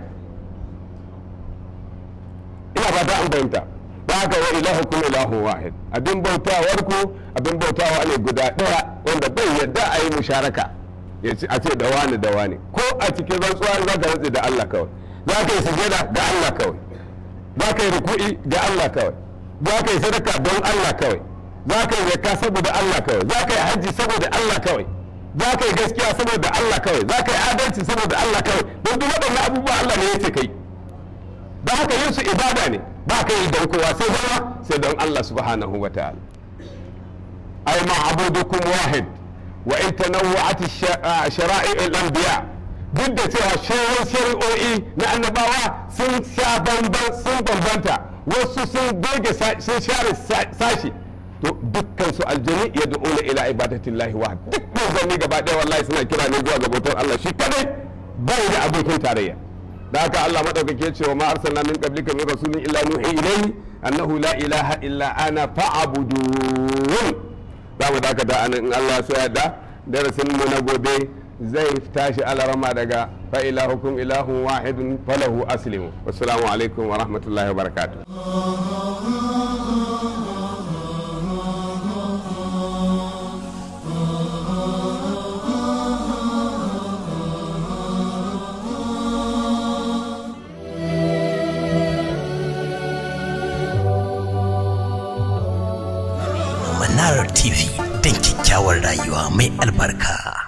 ina fata an fahimta ba haka wa ilahukum ilahu wahid abin bautawar ku abin bautawa ne guda daya wanda bai yadda a yi musharaka ya ce a ce da wani da wani ko a cikin rantsuwa za ka rantsi da Allah kawai za ka yi sujada ga Allah kawai za ka yi ruku'i ga Allah kawai za ka yi sadaka don Allah kawai za ka yi zakka saboda Allah kawai za ka yi hajji saboda Allah kawai za ka yi gaskiya saboda Allah kawai za ka yi adalci saboda Allah kawai don duk waɗannan abubuwa Allah ne ya ce kai da haka yin su ibada ne ba ka yi don kowa sai zama sai don Allah subhanahu wa ta'ala ay ma'budukum wahid wa in tanawwa'at shara'i al-anbiya duk da cewa shawar shari'o'i na annabawa sun sha bamban sun bambanta wasu sun goge sun share sashi to dukkan su aljani ya du'una ila ibadatillahi wa duk manzanni gaba ɗaya wallahi suna kira ne zuwa ga bautar Allah shi kadai bai da abokin tarayya da haka Allah madaukake ya ce wa ma arsalna min qablika min rasulin illa nuhi ilayhi annahu la ilaha illa ana fa'budun za mu dakata anan in Allah ya yarda darasin mu na gobe zai tashi alarama daga fa ilahukum ilahun wahidun falahu aslimu wassalamu alaikum wa rahmatullahi wa barakatuh Manara TV don kyakkyawar rayuwa mai albarka.